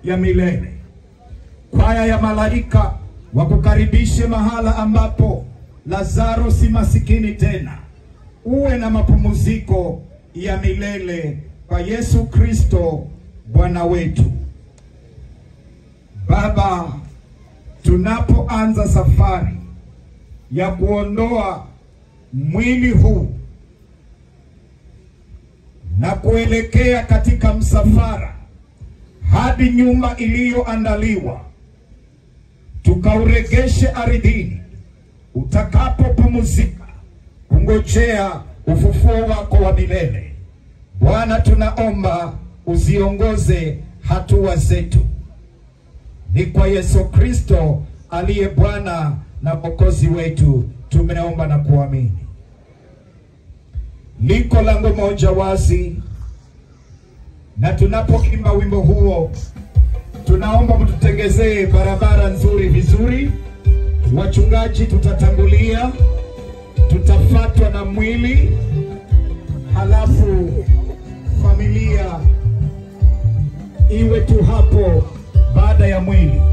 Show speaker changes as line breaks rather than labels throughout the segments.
ya milele. Kwaya ya malaika wakukaribishe mahala ambapo Lazaro si masikini tena, uwe na mapumziko ya milele kwa Yesu Kristo Bwana wetu. Baba, tunapoanza safari ya kuondoa mwili huu na kuelekea katika msafara hadi nyumba iliyoandaliwa, tukauregeshe ardhini utakapopumzika kungojea ufufuo wako wa milele. Bwana, tunaomba uziongoze hatua zetu. Ni kwa Yesu Kristo aliye Bwana na Mwokozi wetu tumeomba na kuamini. Liko lango moja wazi, na tunapoimba wimbo huo, tunaomba mtutengezee barabara nzuri vizuri. Wachungaji tutatangulia, tutafatwa na mwili, halafu familia iwe tu hapo baada ya mwili.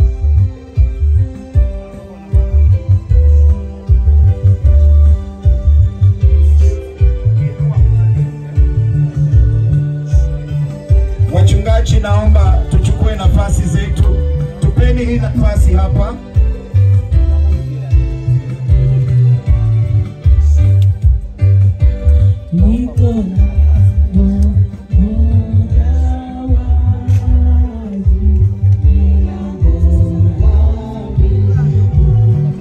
Wachungaji, naomba tuchukue nafasi zetu, tupeni hii nafasi hapa.
Niko lango moja wazi, milango ya mbinguni.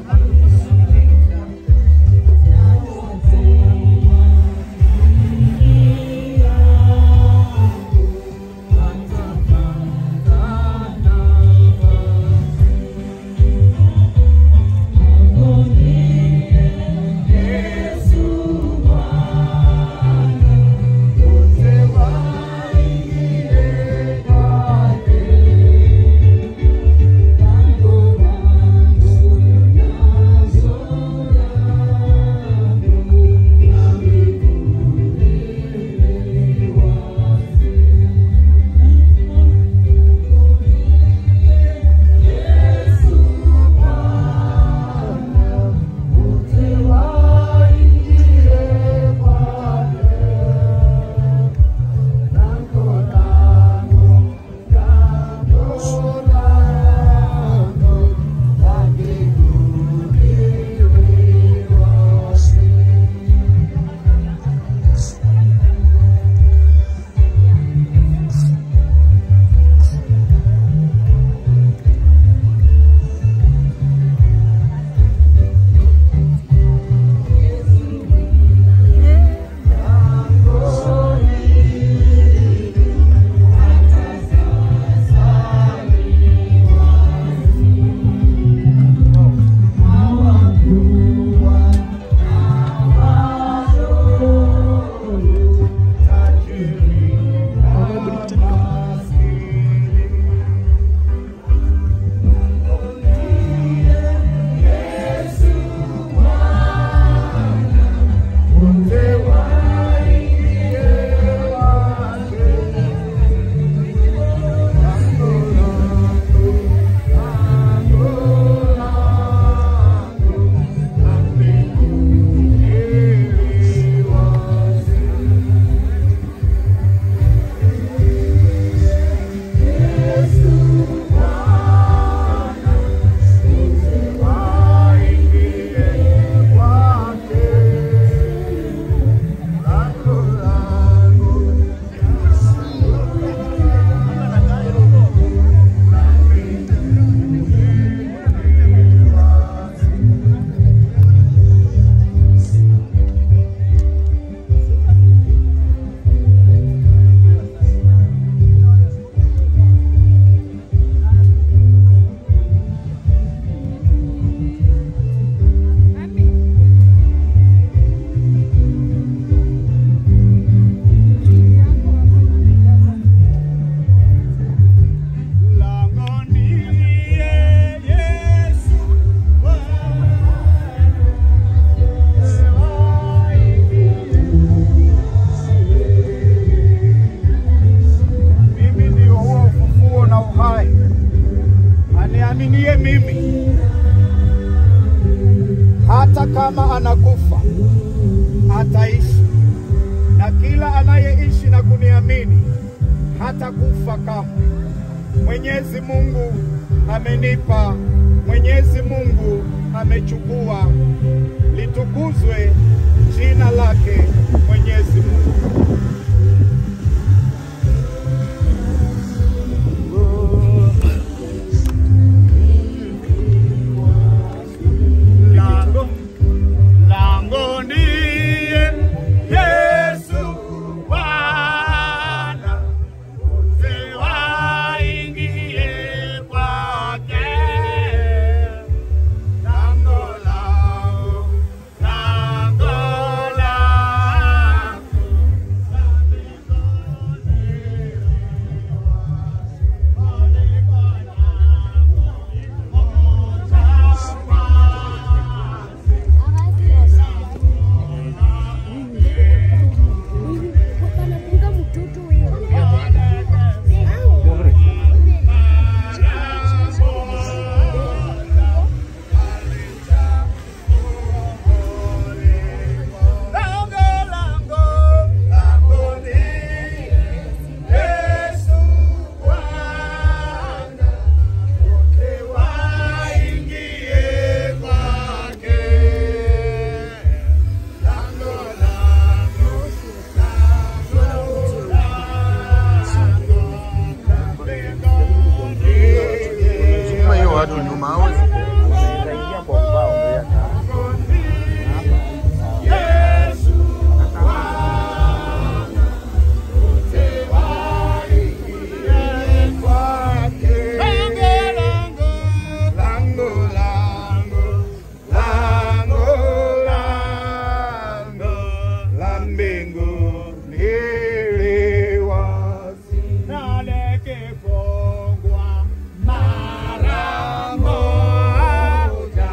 Nasema, ingia, atapata nafasi. Mlangoni Yesu Bwana
aniaminie mimi, hata kama anakufa ataishi, na kila anayeishi na kuniamini hata kufa kamwe. Mwenyezi Mungu amenipa, Mwenyezi Mungu amechukua. Litukuzwe jina lake Mwenyezi Mungu.
Lango, lango ndiye Yesu Bwana, wote waingie kwake. Lango lao, lango lao,
Wanafunga mtoto huyo.
lango, lango, lango ndiye Yesu Bwana, wote waingie kwake. Lango, lango, lango, lango, lango ndiye
Sukuma hiyo watu nyuma au
Yesu Bwana, wote waingie kwake. Lango, lango, lango, lango, lango la mbinguni li wazi na likifungwa mara moja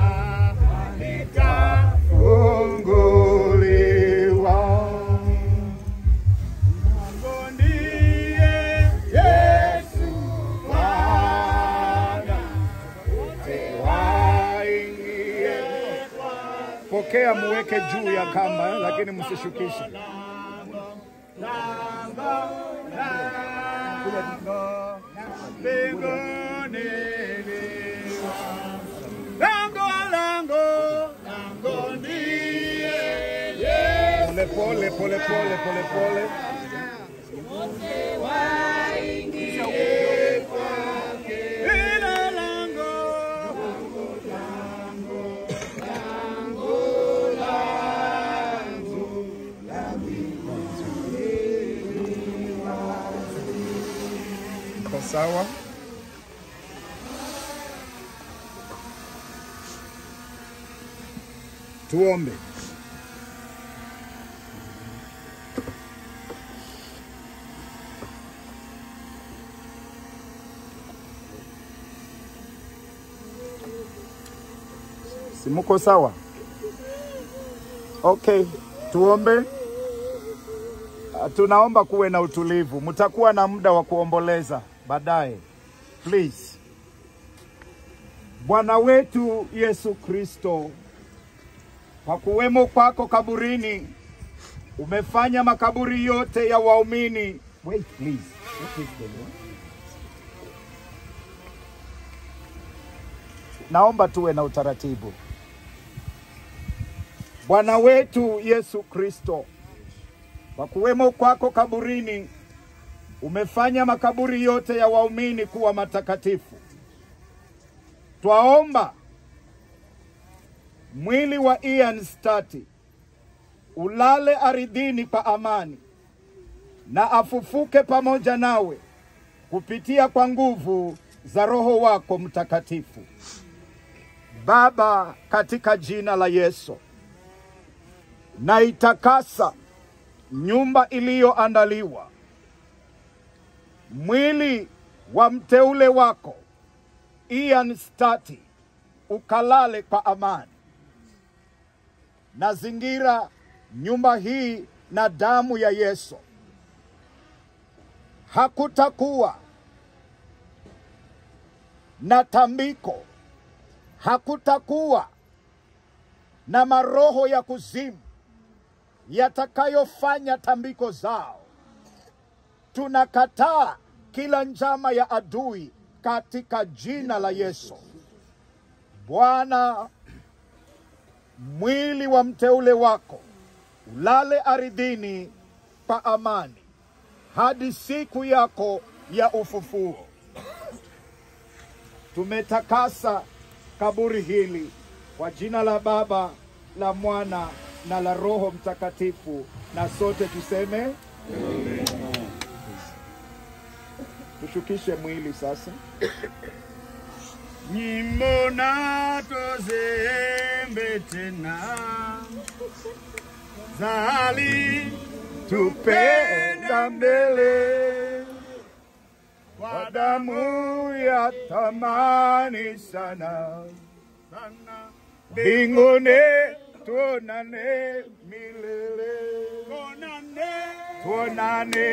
litafunguliwa. Lango ndiye Yesu Bwana, wote waingie kwake.
Pokea, muweke juu ya kamba, lakini msishukishe.
Mbinguni lango lango lango ndiye Yesu
Pole pole pole pole pole pole.
ila lango
Iko sawa? Tuombe. Si muko sawa? Okay, tuombe. Ah, Tunaomba kuwe na utulivu. Mtakuwa na muda wa kuomboleza baadaye. Please. Bwana wetu Yesu Kristo, kwa kuwemo kwako kaburini, umefanya makaburi yote ya waumini. Wait, please. What is going on? Naomba tuwe na utaratibu. Bwana wetu Yesu Kristo, kwa kuwemo kwako kaburini, umefanya makaburi yote ya waumini kuwa matakatifu. Twaomba mwili wa Ian Stati ulale aridhini kwa amani na afufuke pamoja nawe kupitia kwa nguvu za Roho wako Mtakatifu. Baba, katika jina la Yesu, na itakasa nyumba iliyoandaliwa, mwili wa mteule wako Ian Stati ukalale kwa amani. Nazingira nyumba hii na damu ya Yesu. Hakutakuwa na tambiko. Hakutakuwa na maroho ya kuzimu yatakayofanya tambiko zao. Tunakataa kila njama ya adui katika jina la Yesu. Bwana, mwili wa mteule wako ulale aridhini pa amani hadi siku yako ya ufufuo. Tumetakasa kaburi hili kwa jina la Baba, la Mwana na la Roho Mtakatifu, na sote tuseme tushukishe mwili sasa.
nyimbo na tozembe tena zali
tupenda mbele kwa damu ya thamani sana
sana
mbinguni tuonane milele
konane
tuonane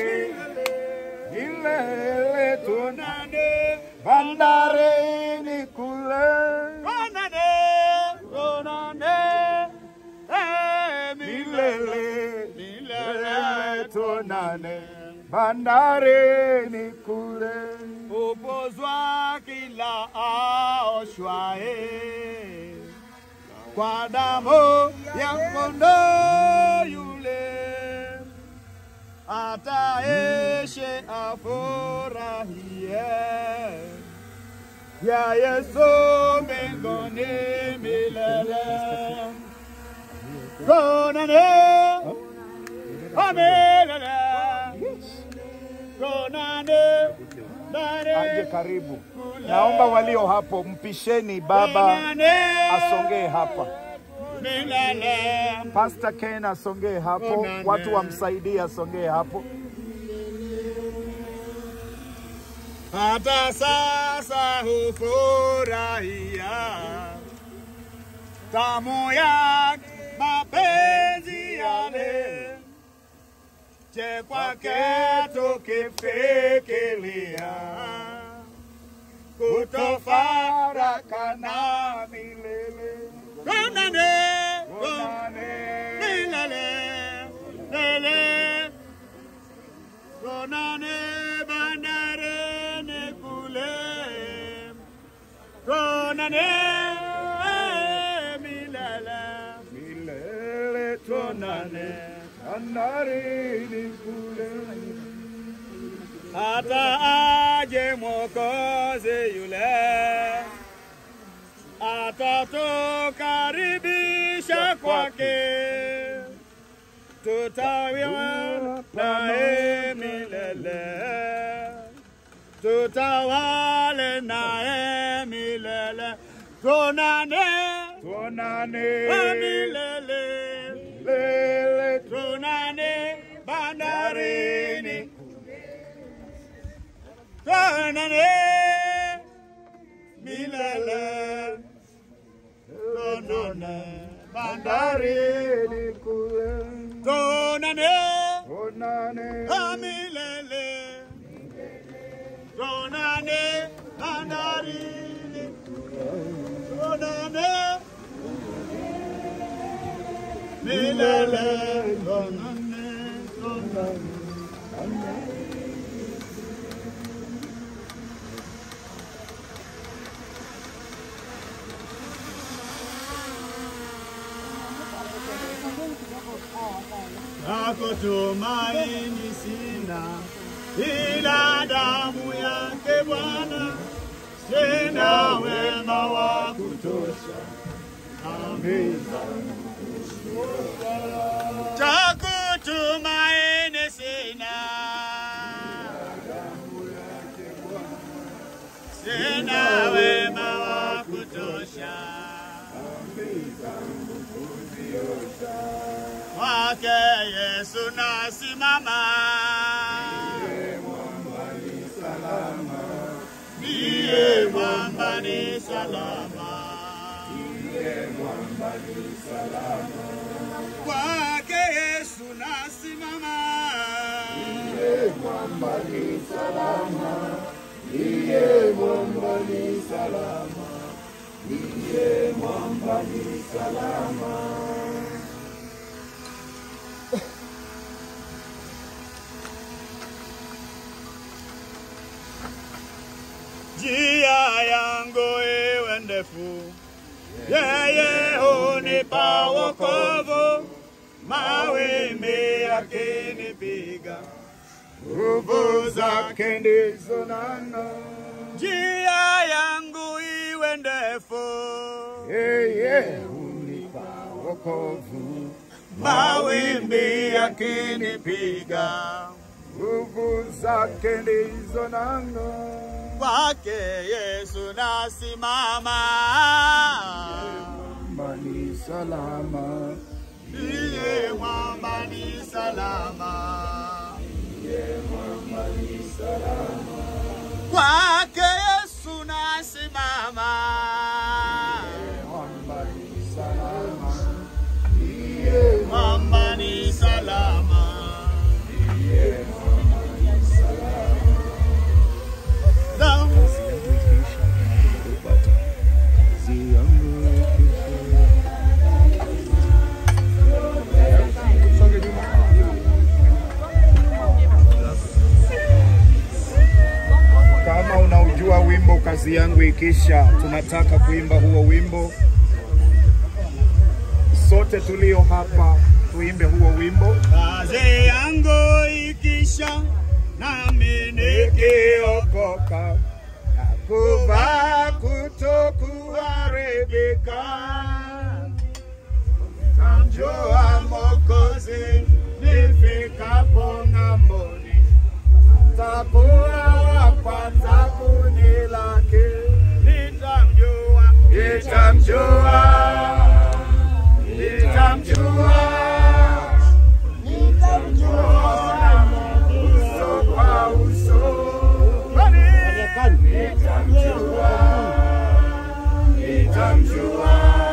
milele tuonane
konane
bandarini kule
konane konane eh,
milele milele
milele
tuonane bandarini kule
upozwa kila aoshwae kwa damu ya kondoo yule ataeshe afurahie ya Yesu mbinguni milele. Konane amelele konane
aje
nane
karibu. Naomba walio hapo mpisheni baba asongee hapa.
milele
Pastor Ken asongee hapo,
Onane.
watu wamsaidie asongee hapo.
hata sasa hufurahia tamu ya mapenzi yale che kwake tukifikiria kutofarakana
milele.
konane
Onane.
milele lele konane bandarene kule konane milele
Milele tuonane bandarini kule.
hata aje mwokozi yule atatukaribisha kwake tutawiwa naye milele tutawale naye milele tunane
Tuonane
milele
milele
tunane bandarini tunane milele tunane bandarini
bandarini kule.
tunane
Onane
milele tunane bandarini tunane milele tunane tunane Yako tumaini sina, ila damu yake Bwana, sina wema wa kutosha. Amina. Cha kutumaini sina, sina wema wa kutosha. Kwake Yesu nasimama, ndiye mwamba ni salama, kwake Yesu nasimama, ndiye mwamba ni salama, ndiye mwamba Njia yangu iwe ndefu, yeye hunipa wokovu, mawimbi yakinipiga, nguvu zake ndizo nano. Njia yangu iwe ndefu,
yeye hunipa wokovu,
mawimbi yakinipiga,
nguvu zake ndizo nano.
kwake Yesu nasimama.
Mani salama,
Ndiye mwamba ni salama. Kwake Yesu nasimama.
mani salama,
Mwamba ni salama. Damu
Kama unaujua wimbo kazi yangu ikisha, tunataka kuimba huo wimbo. Sote tulio hapa tuimbe huo wimbo.
kazi yangu ikisha, nami nikiokoka
Kuvaa kutokuharibika,
Tamjua Mwokozi nifikapo ng'amboni,
takuwa wa kwanza kunilaki,
nitamjua,
nitamjua, nitamjua, nitamjua uso kwa uso, nitamjua, nitamjua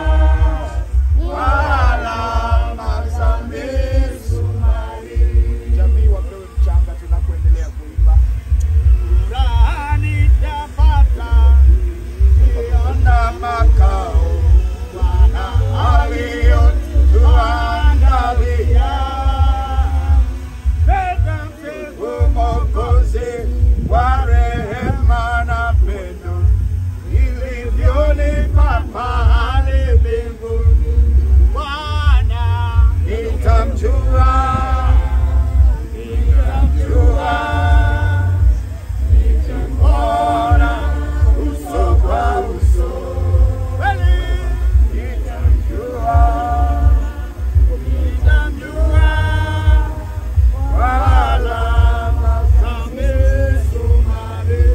alama za misumari. Jamii wapewe mchanga tunapoendelea kuimba.
furaha nitapata,
Ona makao Bwana aliyotuandalia.
peta mtego
Mwokozi wa rehema na pendo, ilivyonipa pahali mbinguni.
Bwana,
Nitamjua, nitamjua, nitamwona uso kwa uso.
kweli
Nitamjua,
nitamjua,
kwa alama za misumari.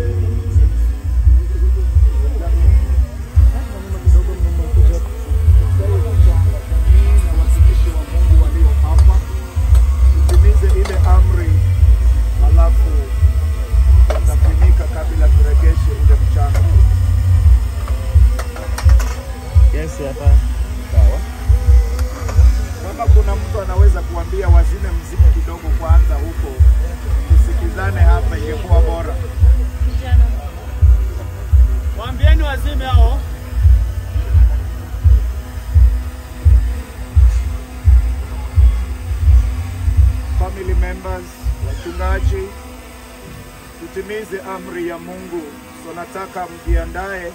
Tutimize ile amri, halafu tutafunika kabla turegeshe ile mchanga.
Yes, hapa. Sawa.
Kama kuna mtu anaweza kuambia wazime mziki kidogo kwanza huko, tusikizane hapa, ingekuwa bora.
Waambieni wazime hao.
Family members, wachungaji, tutimize amri ya Mungu. So nataka mjiandae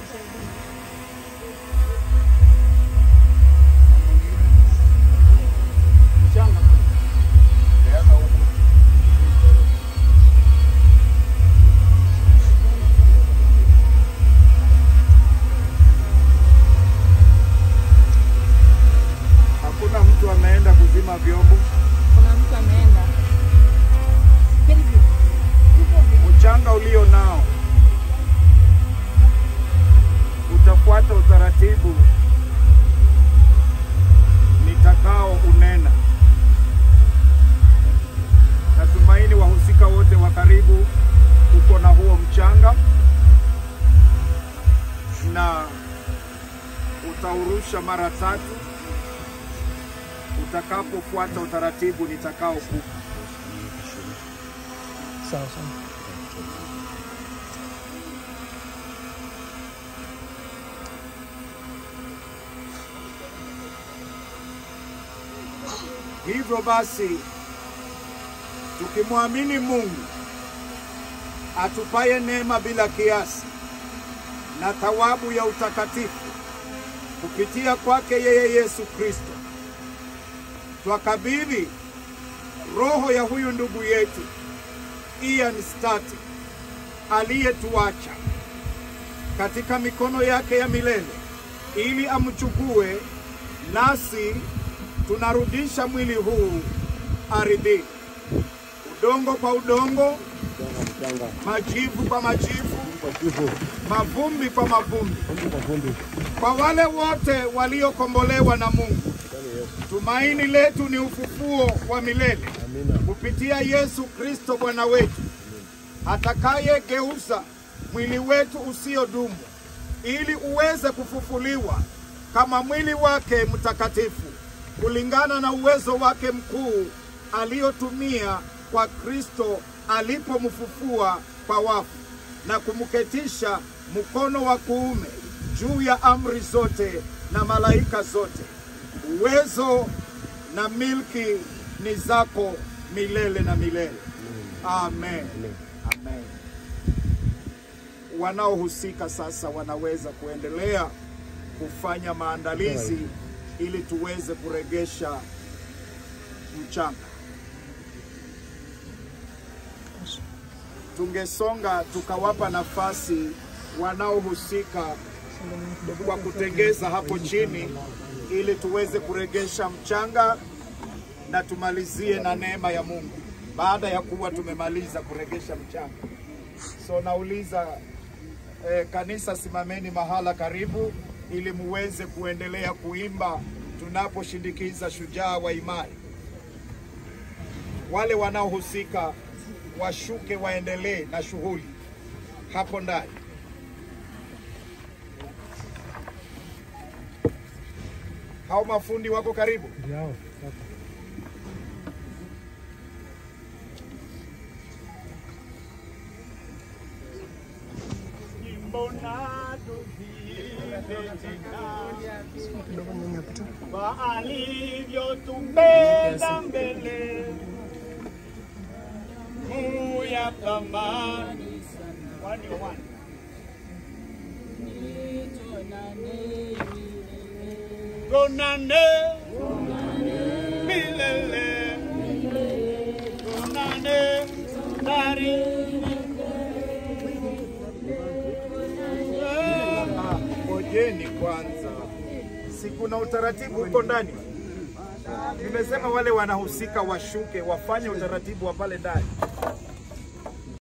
Hakuna mtu ameenda kuzima vyombo.
Kuna mtu ameenda.
Mchanga ulio nao utafuata utaratibu nitakao unena. Natumaini wahusika wote wa karibu uko na huo mchanga na utaurusha mara tatu utakapofuata utaratibu nitakao kupa.
Sawa sawa.
Hivyo basi, tukimwamini Mungu atupaye neema bila kiasi na thawabu ya utakatifu kupitia kwake yeye Yesu Kristo, twakabidhi roho ya huyu ndugu yetu Ian Stati aliyetuacha katika mikono yake ya milele ili amchukue, nasi tunarudisha mwili huu ardhini, udongo kwa udongo, majivu kwa majivu, mavumbi kwa mavumbi, kwa wale wote waliokombolewa na Mungu. Tumaini letu ni ufufuo wa milele kupitia Yesu Kristo Bwana wetu, atakayegeuza mwili wetu usiodumu ili uweze kufufuliwa kama mwili wake mtakatifu kulingana na uwezo wake mkuu aliotumia kwa Kristo alipomfufua kwa wafu na kumketisha mkono wa kuume juu ya amri zote na malaika zote. Uwezo na milki ni zako milele na milele. Amen. Amen. Wanaohusika sasa wanaweza kuendelea kufanya maandalizi ili tuweze kuregesha mchanga. Tungesonga tukawapa nafasi wanaohusika kwa kutengeza hapo chini ili tuweze kuregesha mchanga na tumalizie na neema ya Mungu baada ya kuwa tumemaliza kuregesha mchanga. So nauliza eh, kanisa, simameni mahala karibu ili muweze kuendelea kuimba tunaposhindikiza shujaa wa imani. Wale wanaohusika washuke waendelee na shughuli hapo ndani. Hao mafundi wako karibu.
Mbona tuziimbe tena kwa alivyotupenda mbele kuu ya thamani. Wani wani. Tonane milele, tonane dari
Ah, Ngojeni kwanza, si kuna utaratibu huko ndani? Nimesema wale wanahusika washuke wafanye utaratibu wa pale ndani.